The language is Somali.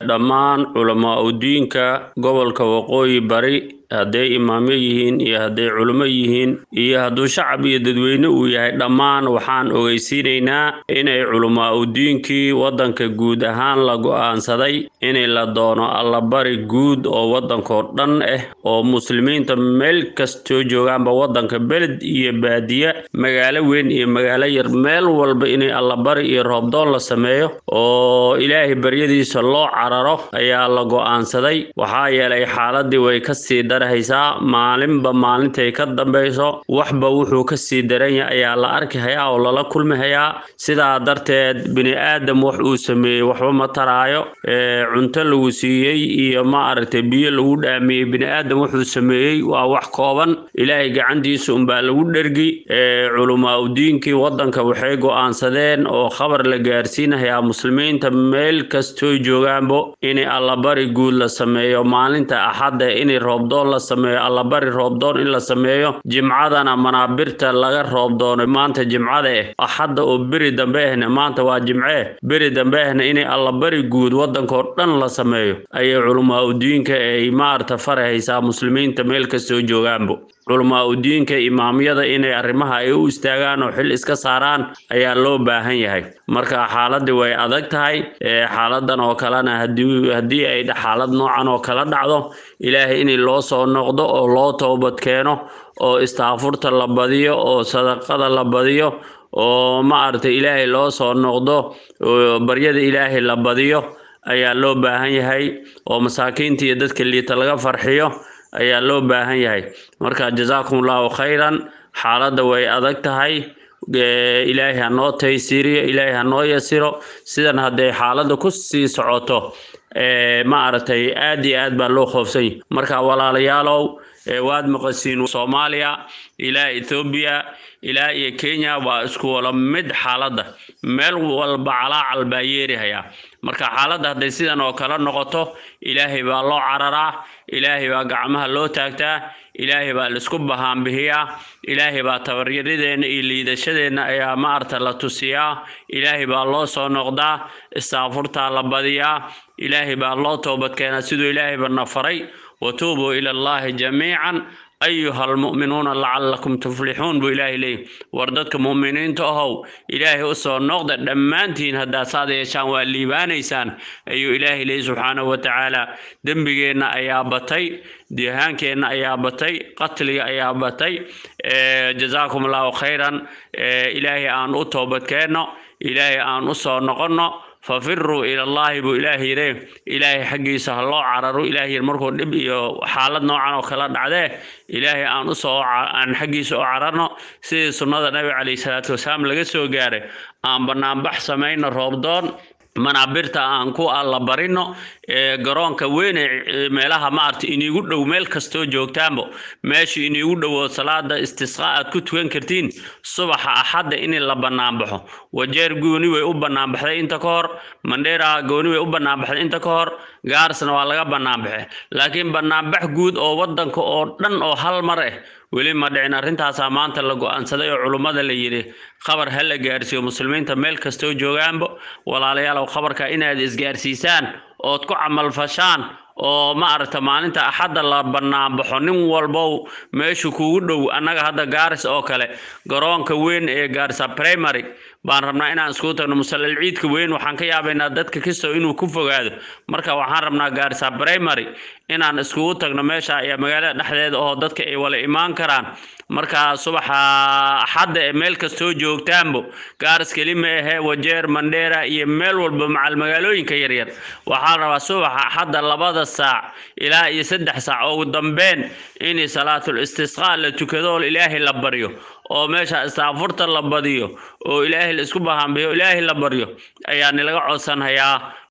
dhammaan culamaa udiinka gobolka waqooyi bari hadday imaamyo yihiin iyo hadday culimo yihiin iyo hadduu shacab iyo dadweyne uu yahay dhammaan waxaan ogeysiinaynaa inay culamaa udiinkii waddanka guud ahaan la go-aansaday inay la doono allabari guud oo waddankoo dhan ah oo muslimiinta meel kastoo joogaanba waddanka beled iyo baadiye magaalo weyn iyo magaalo yar meel walba inay allabari iyo roobdoon la sameeyo oo ilaahay baryadiisa loo cararo ayaa la go-aansaday waxaa yeelay xaaladii way kasii haysaa maalinba maalintay ka dambayso waxba wuxuu kasii daran yahay ayaa la arki hayaa oo lala kulmi hayaa sidaa darteed bini aadam wax uu sameeyey waxba ma taraayo cunto lagu siiyey iyo ma aragtay biyo lagu dhaamiyey bini aadam wuxuu sameeyey waa wax kooban ilaahay gacantiisa unbaa lagu dhergi culamaa udiinkii waddanka waxay go-aansadeen oo khabar la gaarsiinahayaa muslimiinta meel kastoo joogaanbo inay allabari guud la sameeyo maalinta axadda inay roobdoon la sameeyo allabari roobdoon in la sameeyo jimcadana manaabirta laga roobdoono maanta jimcada ah axadda oo beri dambe ahna maanta waa jimcee beri dambe ahna inay allabari guud waddankoo dhan la sameeyo ayay culamaa udiinka ay maarta farahaysaa muslimiinta meel kastoo joogaanbo culamaa udiinka imaamyada inay arrimaha ay u istaagaan oo xil iska saaraan ayaa loo baahan yahay marka xaaladii way adag tahay xaaladan oo kalena haddii ay xaalad noocan oo kala dhacdo ilaahay in loo soo noqdo oo loo toobad keeno oo istaafurta la badiyo oo sadaqada la badiyo oo ma aragtay ilaahay loo soo noqdo oo baryada ilaahay la badiyo ayaa loo baahan yahay oo masaakiinta iyo dadka liita laga farxiyo ayaa loo baahan yahay marka jazaakum allahu khayran xaaladda way adag tahay ilaahay ha noo taysiiriyo ilaahay ha noo yasiro sidan hadday xaaladda ku sii socoto ma aragtay aad iyo aad baa loo khoofsan yahy marka walaalayaalow waad maqasiin soomaaliya ilaa ethoobiya ilaa iyo kenya waa isku wala mid xaaladda meel walba calaacal baa yeerihayaa marka xaaladda hadday sidan oo kale noqoto ilaahay baa loo cararaa ilaahay baa gacmaha loo taagtaa ilaahay baa laisku bahaanbihiyaa ilaahay baa tabaryaradeenna iyo liidashadeenna ayaa maarta la tusiyaa ilaahay baa loo soo noqdaa istaafurtaa la badiyaa ilaahay baa loo toobadkeenaa siduu ilaahayba na faray watuubuu ila allahi jamiican ayuha almu'minuuna lacalakum tuflixuun buu ilaahay leeyahy war dadka mu'miniinta ahow ilaahay u soo noqda dhammaantiin haddaa saad yeeshaan waa liibaanaysaan ayuu ilaahay leeyahy subxaanahu watacaala dembigeenna ayaa batay dihaankeenna ayaa batay qatliga ayaa batay jazaakum allahu khayran ilaahay aan u toobadkeenno ilaahay aan u soo noqonno fafiruu ila allahi buu ilaahay yidhi ilaahay xaggiisa ha loo cararo ilaahay yidhi markuu dhib iyo xaalad noocan oo kala dhacdee ilaahay aan usoo aan xaggiisa u cararno sidii sunnada nabiga calayhi salaatu wasalaam laga soo gaaray aan banaanbax samayno roobdoon manaabirta aan ku alla barino ee garoonka weyne meelaha maarta iniigu dhow meel kastoo joogtaanbo meesha iniigu dhowo salaada istisqaa aad ku tukan kartiin subaxa axadda in la banaanbaxo wajeer gooni way u banaanbaxday inta ka hor mandheera gooni way u banaanbaxday inta ka hor gaarsna waa laga banaanbaxe laakiin banaanbax guud oo wadanka oo dhan oo hal mar ah weli ma dhicin arrintaasaa maanta la go-aansaday oo culummada la yidhi khabar ha la gaarsiiyo muslimiinta meel kastoo joogaanbo walaalayaalow khabarka inaad isgaarsiisaan ood ku camalfashaan oo ma aragta maalinta axadda la banaanbaxo nin walbow meeshu kugu dhow annaga hadda gaaris oo kale garoonka weyn ee gaarisa primary baan rabnaa inaan iskugu tagno musallal ciidka weyn waxaan ka yaabaynaa dadka kastoo inuu ku fogaado marka waxaan rabnaa gaarisa primary inaan iskugu tagno meesha ayaa magaalada dhexdeeda oo dadka ay wala imaan karaan marka subaxa axadda ee meel kastoo joogtaanbo gaaris keli ma ahee wajeer mandheera iyo meel walba macal magaalooyinka yaryar waxaan rabaa subaxa axadda labada saac ilaa iyo saddex saac ugu dambeyn in salaatul istisqaa la tukado oo ilaahay la baryo oo meesha istaafurta la badiyo oo ilaahay la isku bahaanbiyo ilaahay la baryo ayaa nilaga codsanhayaa